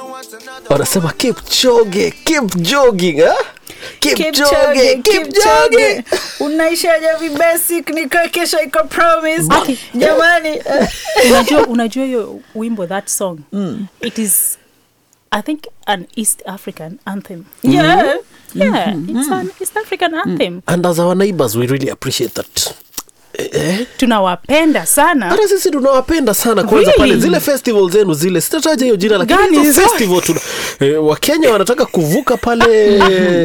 wanasema keep jogging, keep jogging, eh? Keep Keep jogging, jogging, keep keep jogging. jogging. unaishaje vibasic nika kesho iko promise Aki. jamani eh, unajua unajua hiyo wimbo that song it is i think an east african anthem yeah yeah it's an east african anthem And as our neighbors, we really appreciate that. Eh? tunawapenda sana hata sisi tunawapenda sana kwanza Really? pale zile festival zenu zile sitataja hiyo jina lakini Gani hizo hizo? festival tuna eh, wakenya wanataka kuvuka pale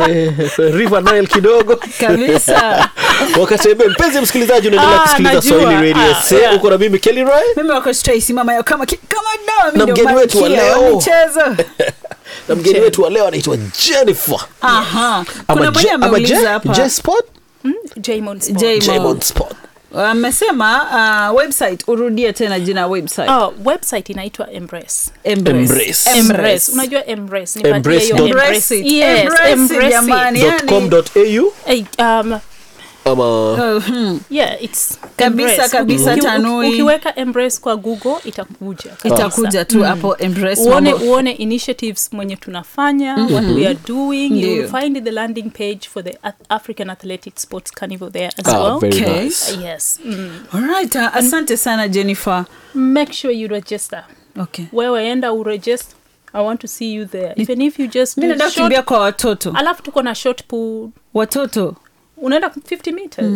river nile kidogo kabisa wakatembea mpenzi msikilizaji unaendelea Ah, kusikiliza najua. swahili radio Ah, Se, yeah. uko na mimi kelly Roy mimi wako Stacy mama yao kama ki- kama dawa mimi Na ndio mgeni wetu wa malkia leo. michezo na mgeni wetu wa leo anaitwa jennifer aha Ama kuna mmoja Je- ama ameuliza Je- hapa Je Sport? Jamon Sport. Jamon. Jamon Sport. amesema uh, website urudie tena jina website Oh, website inaitwa embrace Embrace. Embrace. embrace unajua embrace nipatie Embrace hiyo dot- Embrace embrace. it. Yes, Embrace it, embrace it. jamani. Dot Yani- com dot au Hey, um, ama Oh, hmm. yeah, it's Kabisa, embrace. kabisa, Uki- uki- tanui. ukiweka embrace kwa google itakuja itakuja tu hapo embrace uone mambo. uone initiatives mwenye tunafanya what we are doing you will Ndio. find the landing page for the Ath- african athletic sports carnival there as ah, well very Okay. nice Uh, yes mm. Alright, uh, asante sana jennifer make sure you register okay wewe enda uregister i want to see you there even if you just mi do naenda short, kukimbia kwa watoto alafu tuko na short pool watoto unaenda 50 meters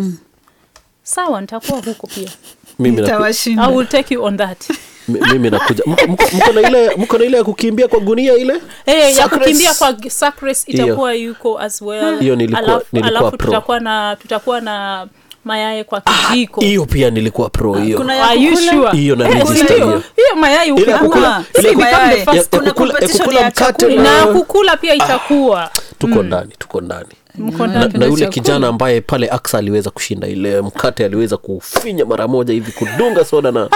sawa nitakuwa huko pia mimi naku- i tawashinda will take you on that mi- mimi nakuja Mko- mko mko na ile mko na ile ya kukimbia kwa gunia ile Hey, ya Sack kukimbia race. kwa g- sack race itakuwa yuko as well Hiyo nilikuwa- alafu, nilikuwa alafu pro. tutakuwa na tutakuwa na mayaye kwa kijiko hiyo pia nilikuwa pro hiyo kuna ya Are you kukula? sure? Hiyo na Eh, register hiyo- hiyo. hiyo mayai Ile ya ukikula- kukula- Si ile ya become kukula- the first- ya- ya kuna kukula- ya competition kukula ya mkate chakula. na- na kukula pia itakuwa tuko ndani tuko ndani Mko na, ndani. na yule chakula. kijana ambaye pale aksa aliweza kushinda ile mkate aliweza kufinya mara moja hivi kudunga soda na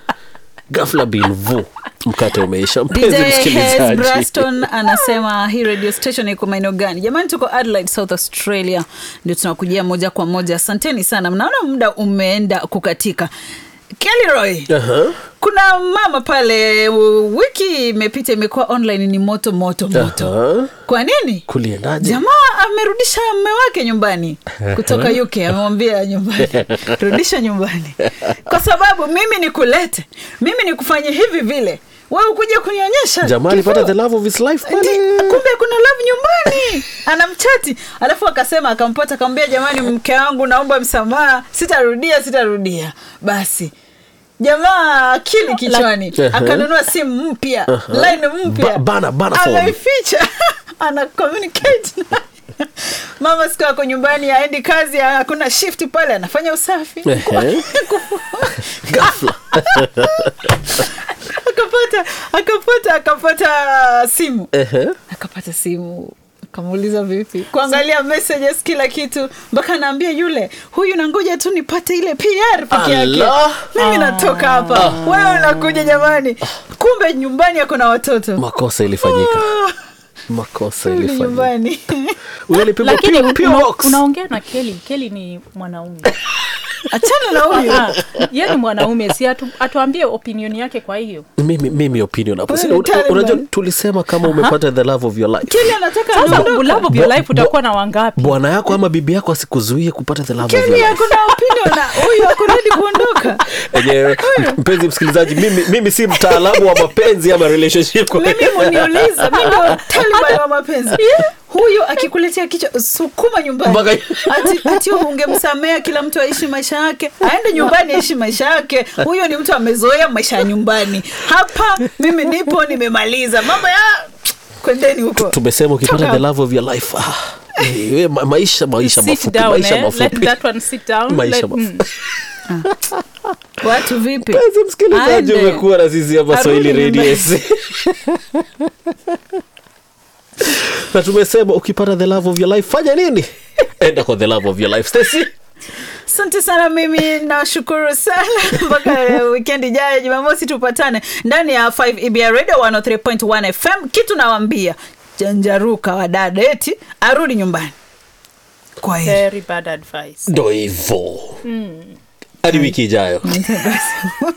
gafla binvu mkate umeisha mpenzi DJ Hez msikilizaji Braston anasema hii radio station iko maeneo gani? Jamani, tuko Adelaide, South Australia, ndio tunakujia moja kwa moja. Asanteni sana, mnaona muda umeenda kukatika. Kellyroy, Aha. kuna mama pale, u- wiki imepita imekuwa online, ni moto moto moto. Aha. Kwa nini? kuliendaje Jamaa amerudisha mme wake nyumbani kutoka UK, amemwambia nyumbani, rudisha nyumbani, kwa sababu mimi nikulete, mimi nikufanye hivi vile, wewe ukuja kunionyesha jamaa alipata kifua. the love of his life Ndi- pale kumbe kuna love nyumbani anamchati alafu akasema akampata akamwambia jamani mke wangu naomba msamaha sitarudia sitarudia basi jamaa akili kichwani Like- akanunua simu mpya line mpya Ba- bana- bana phone. anaificha ana communicate naye. mama siku ako nyumbani aendi kazi hakuna shift pale anafanya usafi Ehe. Ghafla. akapata akapata akapata simu Ehe. akapata simu akamuuliza vipi kuangalia messages kila kitu mpaka naambia yule huyu nangoja tu nipate ile pr peke yake Allah. mimi natoka hapa wewe unakuja jamani kumbe nyumbani ako na watoto makosa ilifanyika Ah, makosa rudi ilifanyika nyumbani Huyo alipigwa lakini pure- pure una, box. unaongea na keli keli ni mwanaume achana na huyu Ah, ye ni mwanaume si atu, atuambie opinion yake kwa hiyo mimi, mimi opinion hapo Wewe Sina- ni Taliban. unajua tulisema kama umepata the love of your life kili anataka sasa aondoke. love of your Bo- life bo- utakuwa na wangapi bwana yako ama bibi yako asikuzuie kupata the love of your kili life ako na opinion na huyu akurudi kuondoka enyewe mpenzi msikilizaji mimi, mimi si mtaalamu wa mapenzi ama relationship kwa- mimi muniuliza mi ndo taliban wa mapenzi huyu akikuletea kichwa sukuma nyumbani Mpaka- ati, ati ungemsamea kila mtu aishi maisha yake aende nyumbani aishi maisha yake huyo ni mtu amezoea maisha ya nyumbani hapa mimi nipo nimemaliza mambo ya kwendeni huko tumesema ukipata Toka. the love of your life ah, eh, we, ma- maisha maisha Sit mafupi down, maisha eh? Let mafupi that one sit down. Maisha Let- mafupi. mm. watu vipi mpenzi msikilizaji Aende. umekuwa na sisi hapa Arudi swahili nyumbani. radios na tumesema ukipata the love of your life fanya nini enda kwa the love of your life Stacy asante sana mimi nashukuru sana mpaka wikendi ijayo jumamosi tupatane ndani ya 5 ebr radio 103.1 fm kitu nawambia janjaruka wadada eti arudi nyumbani kwa hiyo Very bad advice. ndo hivo hadi wiki ijayo